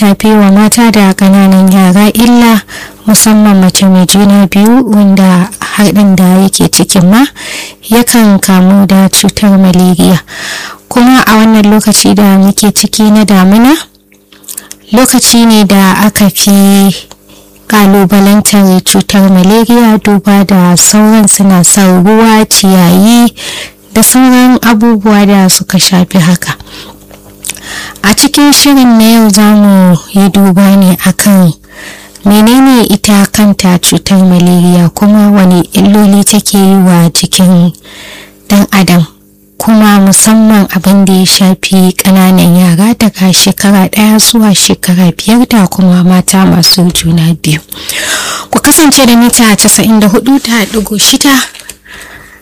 ta fi wa mata da ƙananan yara illa musamman mace mai juna biyu wanda haɗin da yake cikin ma yakan kamu da cutar malaria kuma a wannan lokaci da muke ciki na damina lokaci ne da aka fi kalubalantar cutar malaria duba da sauran suna son ruwa ciyayi da sauran abubuwa da suka shafi haka a cikin shirin na yau za mu yi duba ne akan menene ita kanta cutar malaria kuma wani illoli take yi wa jikin dan adam kuma musamman abin da ya shafi ƙananan yara daga shekara ɗaya zuwa shekara biyar da kuma mata masu juna biyu ku kasance da mita 94 da shida